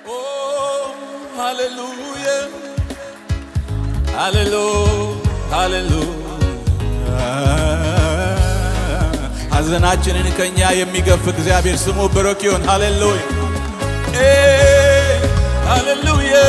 ሃሌሉያ ሃሌሉ ሃሌሉያ ሐዘናችንን ከኛ የሚገፍ እግዚአብሔር ስሙ ብሩክ ይሁን። ሃሌሉያ ኤ ሃሌሉያ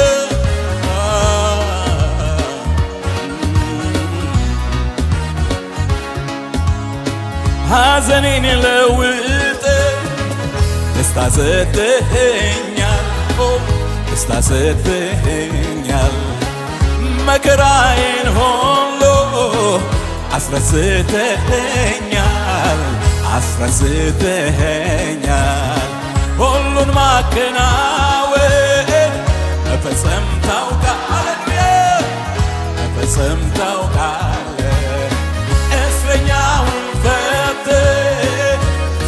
ሐዘኔን ለውጥ ደስታ ሰጥኸኛል ኦ ደስታ ሰጥኸኛል መከራዬን ሁሉ አስረስተኸኛል አስረስተኸኛል ሁሉን ማከናወን መፈጸም ታውቃለህ መፈጸም ታውቃለህ እስረኛውን ፈትህ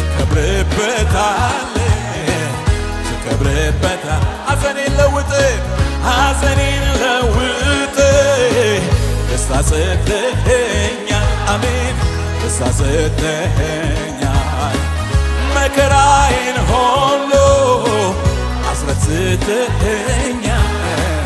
ትከብርበታለህ ትከብርበታል ሐዘኔን ለውጥ ሐዘኔን ለውጥ ደስታ ሰጥኸኛል አሜን ደስታ ሰጥኸኛል መከራዬን ሁሉ አስረስተኸኛል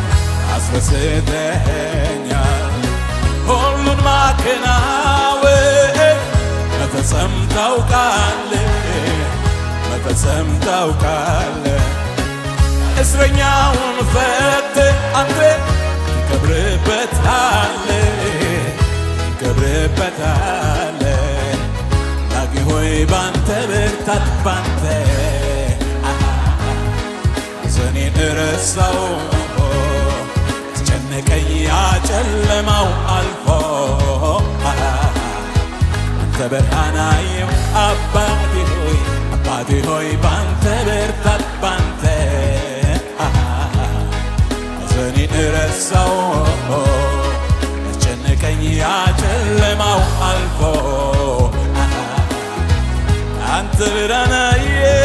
አስረስተኸኛል ሁሉን ማከናወን መፈጸም ታውቃለህ መፈጸም ታውቃለህ እስረኛውን ፈትህ አንተ ትከብርበታለህ ትከብርበታለህ ዳጊ ሆይ ባንተ ብርታት ባንተ ሐዘኔን እረሳው አስጨነቀኝ ያጨለማው አልፎ አንተ ብርሃናዬም አባቴ ሆይ አባቴ ሆይ ባንተ ብርታት ባንተ ሐዘኔን እረሳው ያስጨነቀኝ ያጨለማው አልፎ አንተ ብርሃናዬ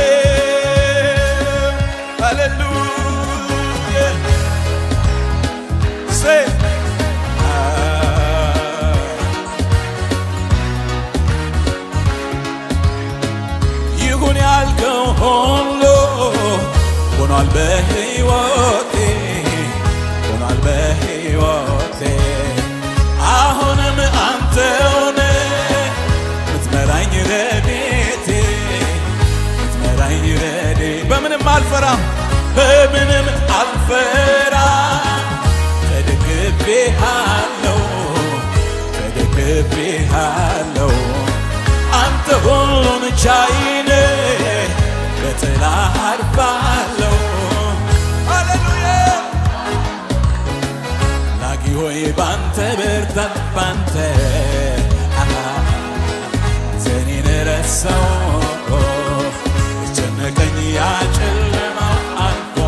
ሃሌሉያ ሴ ይሁን ያልከው ሁሉ ሆኗል በሕይወቴ ሆኗል በሕይወቴ አሁንም አንተውነ ምትመራኝ ረዴቴ ምትመራኝ ረዴ በምንም አልፈራም በምንም አልፈራም ተደግፌሃለሁ ተደግፌሃለሁ አንተ ሁሉን ቻይነ በጥላ አርፋለሁ ሃሌሉያ ላጊ ሆይ ባንተ ብርታት ባንተ ዘኔን ረሳው የጨነቀኝ ያጨለማው አልፎ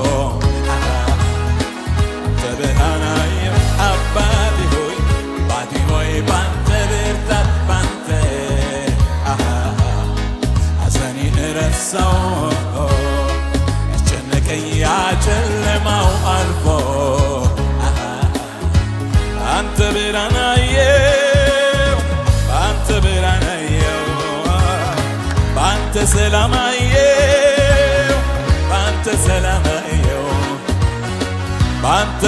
አንተ ብርሃናዬ አባቴ ሆይ ባቴ ሆይ ባንተ ብርታት ባንተ ሐዘኔን ረሳው ያስጨነቀኝ ያጨለማው አልፎ አንተ ብርሃናየው በአንተ ብርሃናየው በአንተ ሰላማየው በአንተ ሰላማየው በአንተ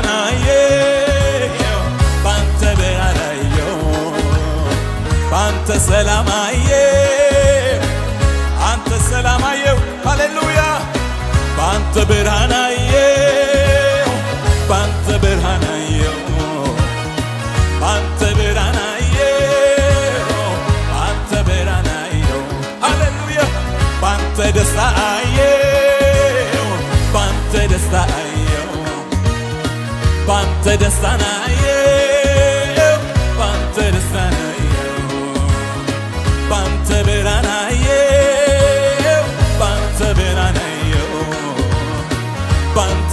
ብርሃናየው በአንተ ብርሃናየው በአንተ ሰላማየው አንተ ሰላማየው ሃሌሉያ በአንተ ብርሃናየው በአንተ ብርሃናየው በአንተ ብርሃናየው በአንተ ብርሃናየው ሃሌሉያ በአንተ ደስታየው በአንተ ደስታየው በአንተ ደስታናየው በአንተ ደስታናየው በአንተ ብርሃናየው በአንተ ብርሃናየው በአንተ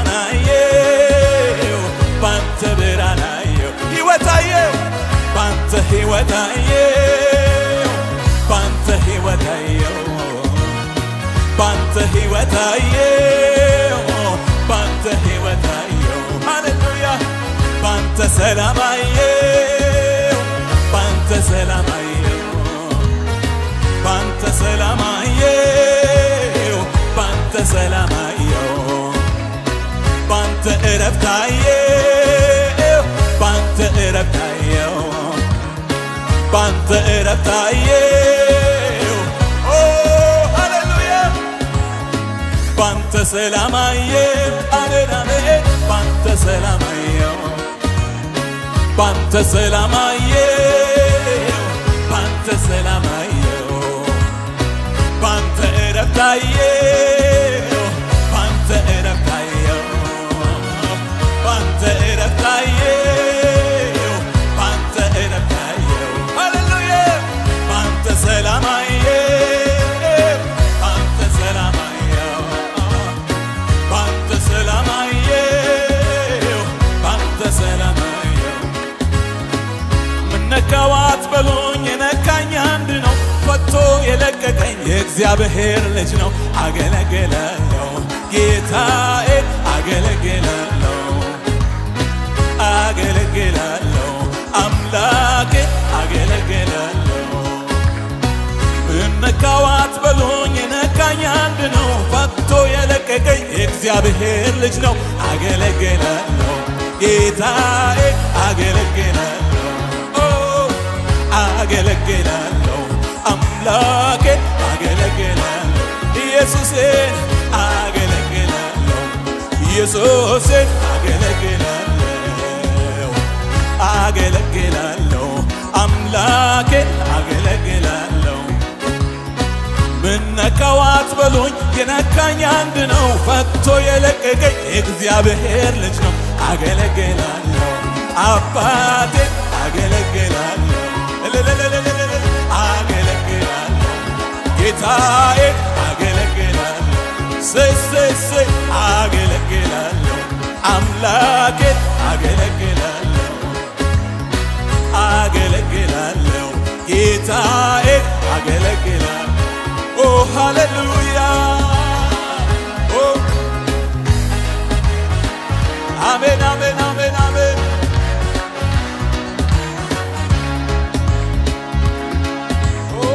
ብርሃናየው በአንተ ብርሃናየው ሕይወታየው በአንተ ሕይወታየው በአንተ ሕይወታየው በአንተ ሕይወታየው በአንተ ሕይወታየው ሃሌሉያ በአንተ ሰላማየው በአንተ ሰላማየው በአንተ ሰላማየው በአንተ ሰላማየው እረፍታየው ባንተ እረፍታየው ባንተ እረፍታየው ኦ ሃሌሉያ ባንተ ሰላማየው አሜን አሜን ባንተ ሰላማየው ባንተ ሰላማየው ባንተ ሰላማየው ባንተ እረፍታየው ባንተ እረፍታየው ባንተ እረፍታየው ባንተ እረፍታየው ሃሌሉያ ባንተ ሰላማየው ባንተ ሰላማየው ባንተ ሰላማየው ባንተ ሰላማየው ምነካዋት በሉኝ የነካኝ አንድ ነው ፈቶ የለቀቀኝ የእግዚአብሔር ልጅ ነው አገለግላለሁ ጌታዬ አገለግላለሁ አገለግላለሁ አምላኬ አገለግላለሁ ምነካዋት በሉኝ የነካኝ አንድ ነው ፈቶ የለቀቀኝ የእግዚአብሔር ልጅ ነው አገለግላለሁ ጌታዬ አገለግላለሁ ኦ አገለግላለሁ አምላኬ አገለግላለሁ ኢየሱሴን አገለግላለሁ ኢየሱሴን አገለግላለሁ አገለግላለሁ አምላኬን አገለግላለሁ ምነካዋት በሉኝ የነካኝ አንድ ነው ፈቶ የለቀቀኝ የእግዚአብሔር ልጅ ነው አገለግላለሁ አባቴ አገለግላለሁ እልልልልልል አገለግላለሁ ጌታዬ አገለግላለሁ ስስስ አገለግላለሁ አምላኬ አገለግላለሁ አገለግላለሁ ጌታዬ አገለግላለሁ ኦ ሃሌሉያ ኦ አሜን አሜን አሜን አሜን ኦ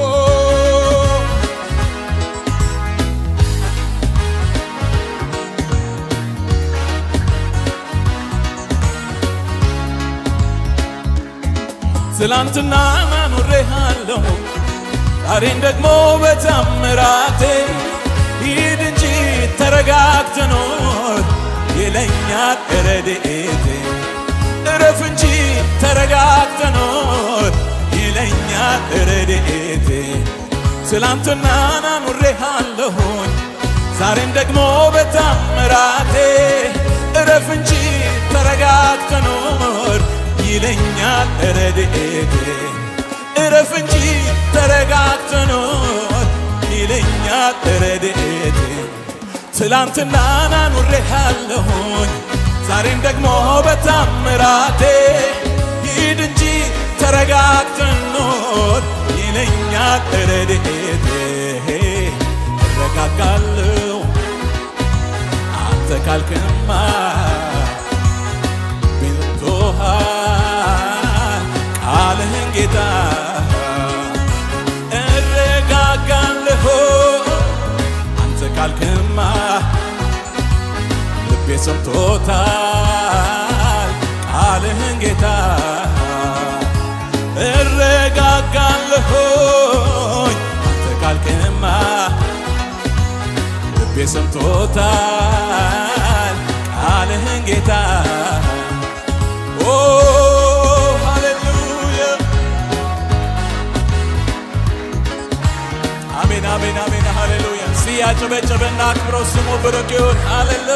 ትላንትና ኖሬሃለሁ ዛሬን ደግሞ በታምራቴ ሂድ እንጂ ተረጋግተ ኖር ይለኛል ረድኤቴ እረፍ እንጂ ተረጋግተ ኖር ይለኛል ረድኤቴ ትላንትና ናኑሬሃለሁኝ ዛሬም ደግሞ በታምራቴ እረፍ እንጂ ተረጋግተ ኖር ይለኛል ረድኤቴ እረፍ እንጂ ተረጋግተ ኖር ይለኛል ረድኤቴ ትላንትና ናኑሬሃለሁኝ ዛሬም ደግሞ በታምራቴ ሂድ እንጂ ተረጋግተ ኖር ይለኛል ረድኤቴ እረጋጋለሁ አንተ ካልክማ ቤቶሃል ቃልህን ጌታ እረጋጋለሁ አንተ ካልክማ ልቤ ሰምቶታል ቃልህን ጌታ እረጋጋለሁኝ አንተ ካልክማ ልቤ ሰምቶታል ቃልህን ጌታ ኦ ሃሌሉያ አሜን አሜን አሜን ሃሌሉያ ሲያጨበጨበና አክብሮ ስሙ ብሩክ ይሁን ሃሌሉያ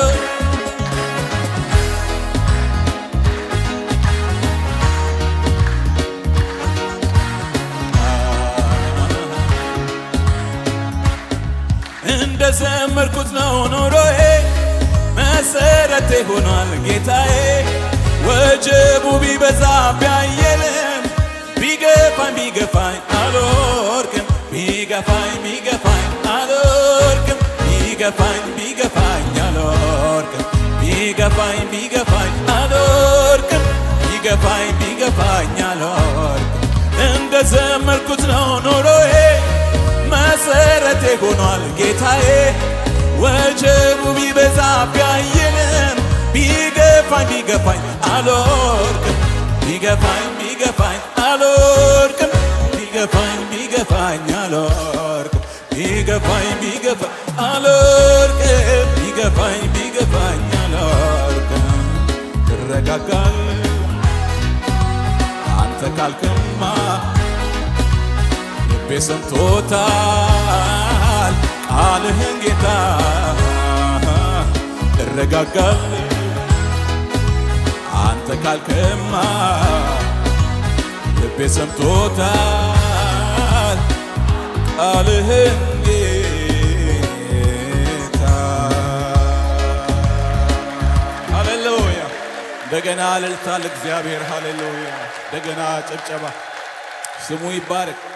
እንደ ዘመርኩት ነው ኑሮዬ መሰረቴ ሆኗል ጌታዬ ወጀቡ ቢበዛ ቢያየልም ቢገፋኝ ቢገፋኝ አልወርቅም ቢገፋኝ ቢገፋኝ አልወርቅም ቢገፋኝ ቢገፋኝ አልወርቅም ቢገፋኝ ቢገፋኝ አልወርቅም ቢገፋኝ ቢገፋኝ አልወርቅም እንደ ዘመርኩት ነው ኑሮዬ መሰረቴ ሆኗል ጌታዬ ወጀቡ ቢበዛ ቢያየንም ቢገፋ ቢገፋኝ ቢገፋኝ አልወድቅም ቢገፋኝ ቢገፋኝ አልወድቅም ቢገፋኝ ቢገፋኝ አልወድቅም ቢገፋኝ ቢገፋኝ አልወድቅም ቢገፋኝ ቢገፋኝ አልወድቅም ትረጋጋል አንተ ካልክማ ልቤ ሰምቶታል ቃልህን ጌታ እረጋጋል አንተ ካልክማ ልቤ ሰምቶታል ቃልህን ጌታ ሃሌሉያ እንደገና እልልታ ለእግዚአብሔር ሃሌሉያ እንደገና ጭብጨባ ስሙ ይባረክ